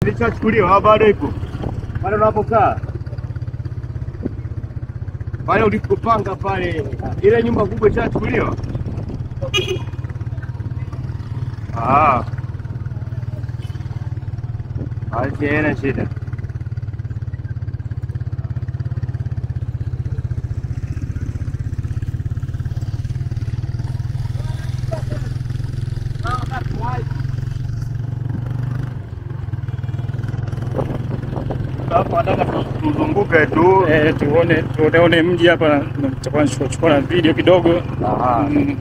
ilishachukuliwa au bado ipo pale unapokaa pale ulikopanga pale, ile nyumba kubwa ishachukuliwa? Ah, basi haina shida. Hapo nataka tu- Tuzunguke tu. eh, tuone tuone mji hapa, na- tutakuwa nachukua chukua na video kidogo. Aha. Mm.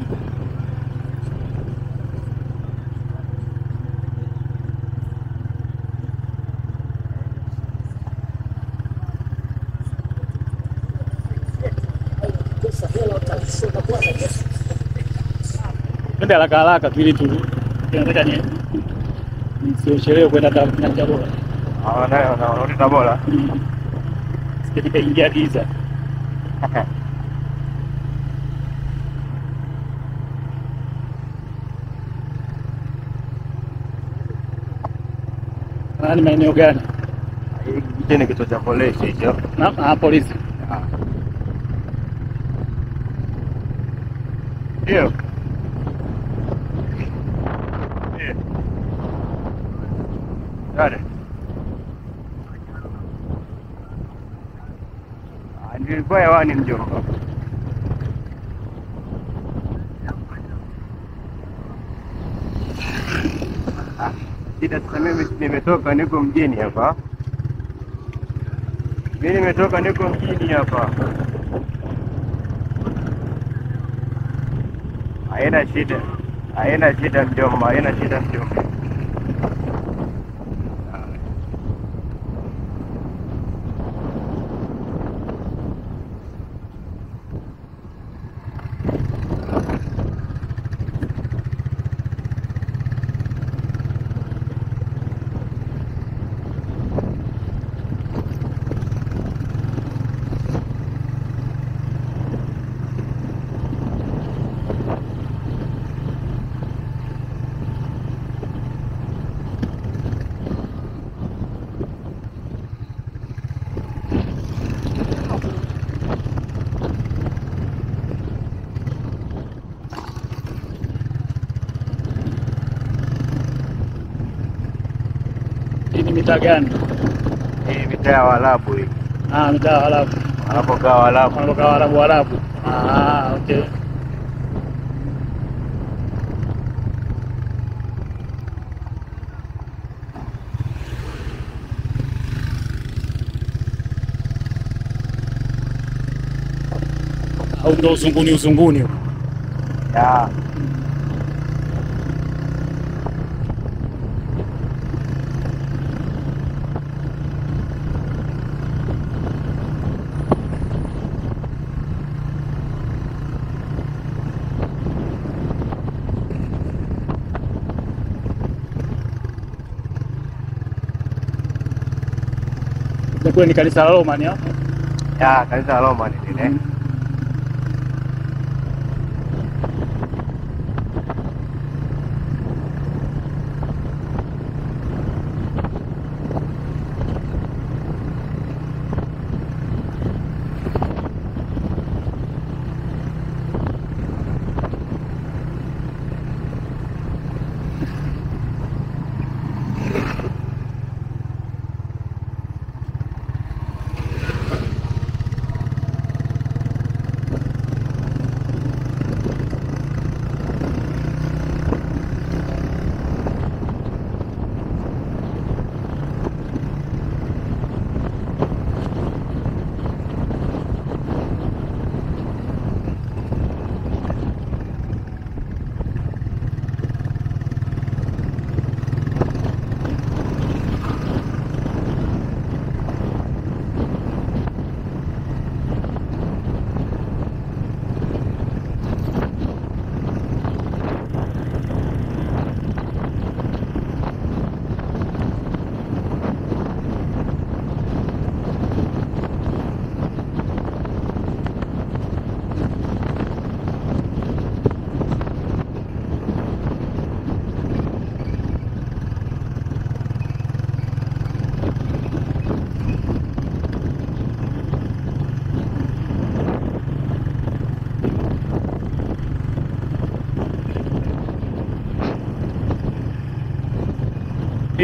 Twende haraka haraka tu ili tu nataka ni nisichelewe kwenda ta- na Tabora. Ah, nayo naona Tabora. Sije nikaingia giza. Ah, ni maeneo gani? Hicho ni kituo cha polisi hicho. Na ah, polisi. Ah. Ndio. Eh. Dale. Ah, Nilikuwa hewani mjomba. Ah, Shida sasa mimi nimetoka niko mjini hapa. Mimi nimetoka niko mjini hapa. Haina shida, haina shida mjomba, haina shida mjomba. Hii ni mitaa gani? Hii mitaa ya Waarabu hii, Ah, mitaa ya Waarabu. wanapokaa Waarabu. Wanatoka Waarabu Waarabu. Ah, okay. Au ndo uzunguni uzunguni huko. Ya. Na kule ni kanisa la Roma ni hapo. Ya, kanisa la Roma ni lile.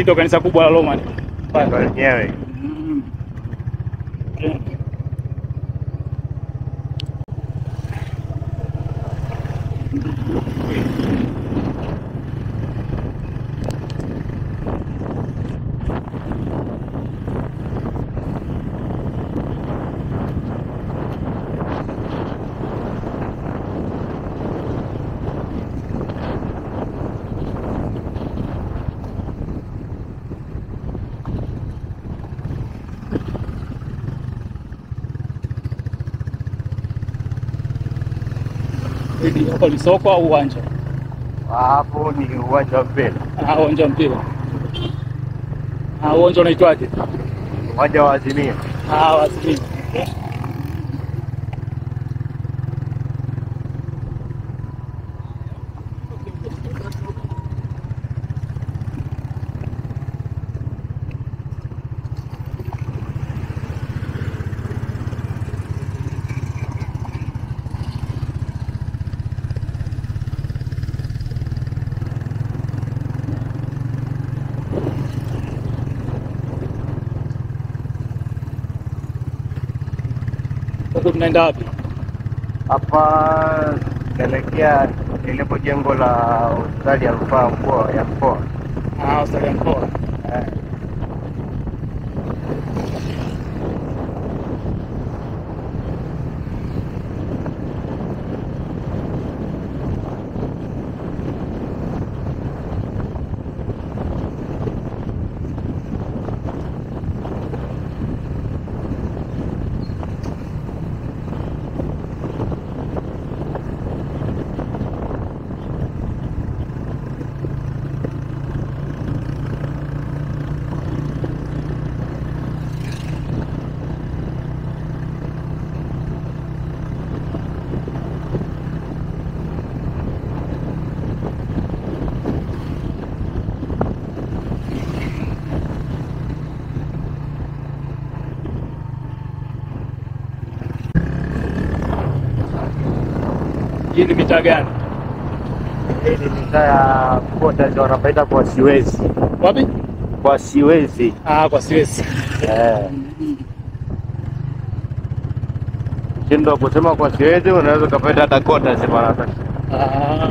Hili ndo kanisa kubwa la Roma ni. ndo lenyewe. Mm. Okay. Hili hapo ni soko au uwanja? Hapo ni uwanja wa mpira, Ah, uwanja wa mpira. Ah, uwanja unaitwaje? uwanja wa Azimio. Ah, Wazimini. Huku tunaenda wapi? Hapa naelekea lilipo jengo la hospitali ya rufaa mkoa ya mkoa. Ah, hospitali ya mkoa. Eh, Hii ni mitaa gani? hii ni mitaa ya kota ndio wanapaita kwa siwezi, Wapi? kwa siwezi. Ah, kwa Siwezi. Eh, shindo kusema kwa siwezi, unaweza ukapaita hata kota sema nataka. Ah.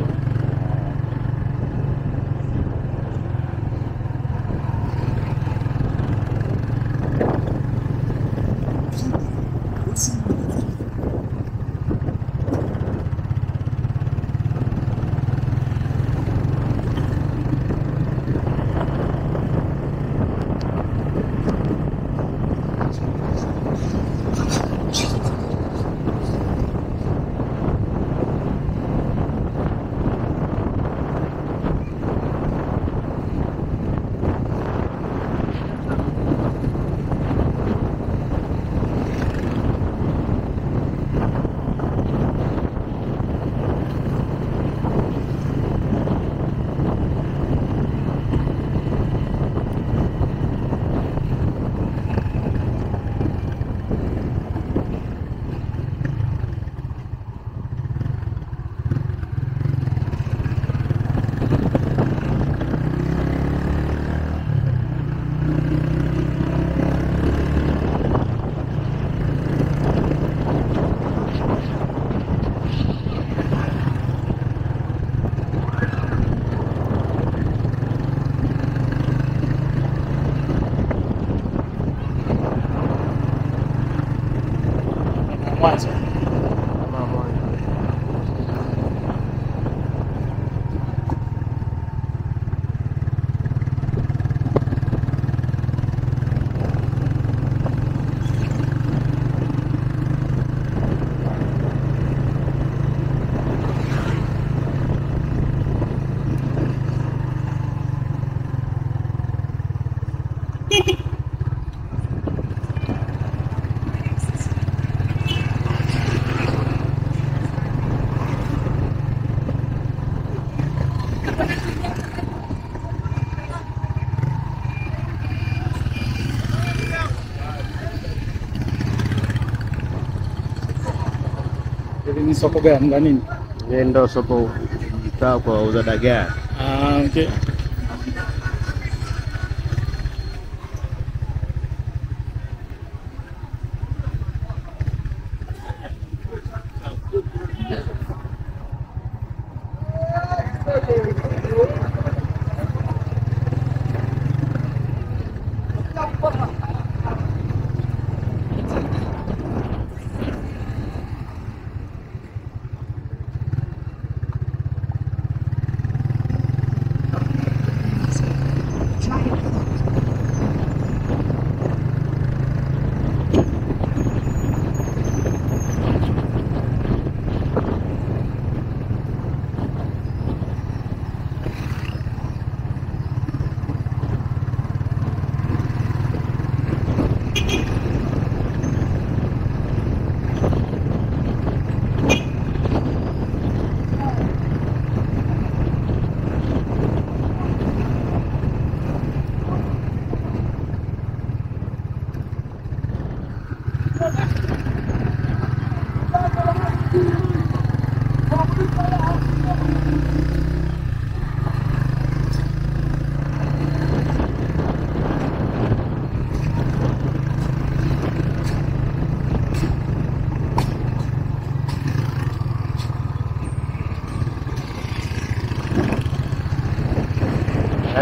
Mwanzo. Hili ni soko gani la nini? Hii ndo soko mtaa kwa uza dagaa. Ah, okay.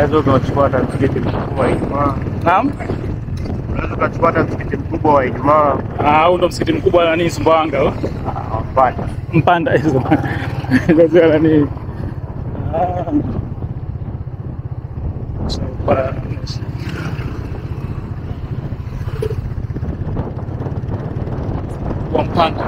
unaweza ukachukua hata msikiti mkubwa wa Ijumaa, Naam. unaweza ukachukua hata msikiti mkubwa wa Ijumaa. Ah, huu ndo msikiti mkubwa wa nani Sumbawanga huu? Ah, Mpanda Mpanda hizo. Ndio nani? Ah. Sawa. Kwa Mpanda.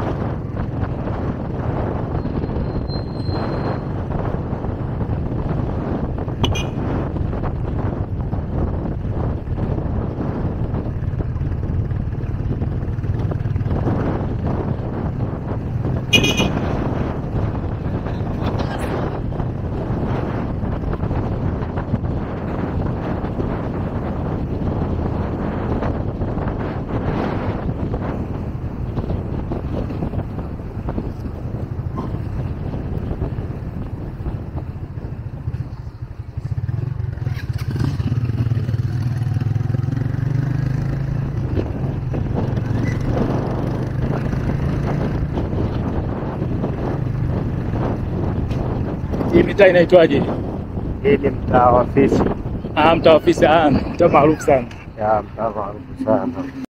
Hii mitaa inaitwaje? hii ni mtaa wa Fisi, Ah, mtaa wa ofisi. Ah, mtaa maarufu sana. ya mtaa maarufu sana.